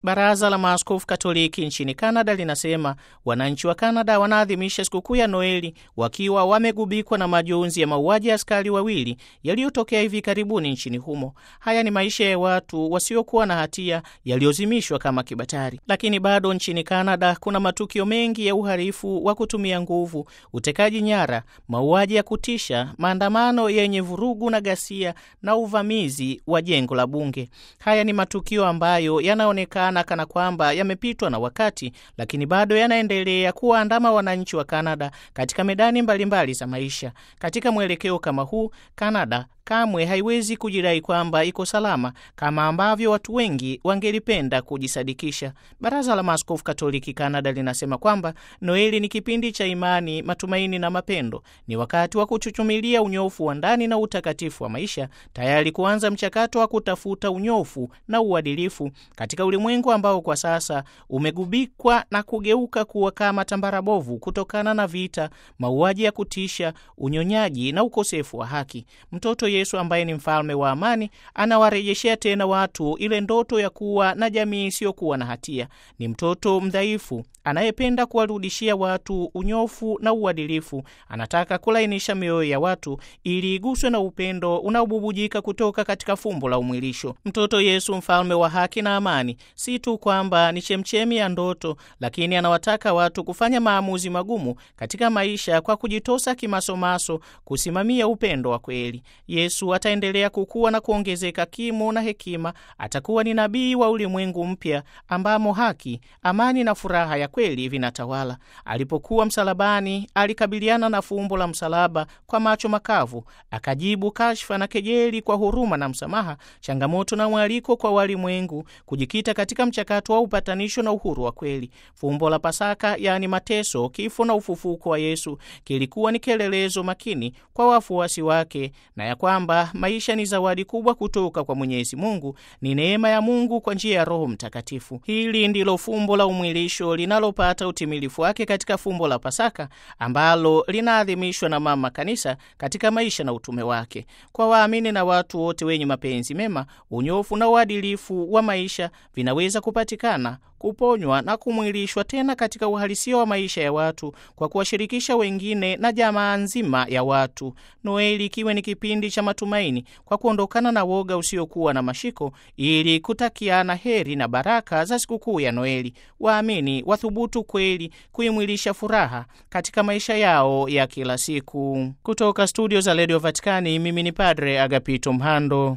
Baraza la Maaskofu Katoliki nchini Kanada linasema wananchi wa Kanada wanaadhimisha sikukuu ya Noeli wakiwa wamegubikwa na majonzi ya mauaji ya askari wawili yaliyotokea hivi karibuni nchini humo. Haya ni maisha ya watu wasiokuwa na hatia yaliyozimishwa kama kibatari. Lakini bado nchini Kanada kuna matukio mengi ya uhalifu wa kutumia nguvu, utekaji nyara, mauaji ya kutisha, maandamano yenye vurugu na ghasia na uvamizi wa jengo la bunge. Haya ni matukio ambayo yanaonekana kana kwamba yamepitwa na wakati, lakini bado yanaendelea kuwaandama wananchi wa Kanada katika medani mbalimbali za maisha. Katika mwelekeo kama huu, Kanada kamwe haiwezi kujidai kwamba iko salama kama ambavyo watu wengi wangelipenda kujisadikisha. Baraza la Maaskofu Katoliki Kanada linasema kwamba Noeli ni kipindi cha imani, matumaini na mapendo. Ni wakati wa kuchuchumilia unyofu wa ndani na utakatifu wa maisha, tayari kuanza mchakato wa kutafuta unyofu na uadilifu katika ulimwengu ambao kwa sasa umegubikwa na kugeuka kuwa kama tambara bovu kutokana na vita, mauaji ya kutisha, unyonyaji na ukosefu wa haki. Mtoto Yesu ambaye ni mfalme wa amani anawarejeshea tena watu ile ndoto ya kuwa na jamii isiyokuwa na hatia. Ni mtoto mdhaifu anayependa kuwarudishia watu unyofu na uadilifu. Anataka kulainisha mioyo ya watu ili iguswe na upendo unaobubujika kutoka katika fumbo la umwilisho. Mtoto Yesu, mfalme wa haki na amani, si tu kwamba ni chemchemi ya ndoto, lakini anawataka watu kufanya maamuzi magumu katika maisha kwa kujitosa kimasomaso, kusimamia upendo wa kweli. Yesu ataendelea kukua na kuongezeka kimo na hekima. Atakuwa ni nabii wa ulimwengu mpya ambamo haki, amani na furaha ya kweli vinatawala. Alipokuwa msalabani, alikabiliana na fumbo la msalaba kwa macho makavu, akajibu kashfa na kejeli kwa huruma na msamaha, changamoto na mwaliko kwa walimwengu kujikita katika mchakato wa upatanisho na uhuru wa kweli. Fumbo la Pasaka, yaani mateso, kifo na ufufuko wa Yesu, kilikuwa ni kielelezo makini kwa wafuasi wake na ya kwamba maisha ni zawadi kubwa kutoka kwa Mwenyezi Mungu, ni neema ya Mungu kwa njia ya Roho Mtakatifu. Hili ndilo fumbo la umwilisho linalopata utimilifu wake katika fumbo la Pasaka ambalo linaadhimishwa na Mama Kanisa katika maisha na utume wake. Kwa waamini na watu wote wenye mapenzi mema, unyofu na uadilifu wa maisha vinaweza kupatikana kuponywa na kumwilishwa tena katika uhalisia wa maisha ya watu kwa kuwashirikisha wengine na jamaa nzima ya watu. Noeli ikiwe ni kipindi cha matumaini kwa kuondokana na woga usiokuwa na mashiko, ili kutakiana heri na baraka za sikukuu ya Noeli. Waamini wathubutu kweli kuimwilisha furaha katika maisha yao ya kila siku. Kutoka studio za redio Vatikani, mimi ni Padre Agapito Mhando.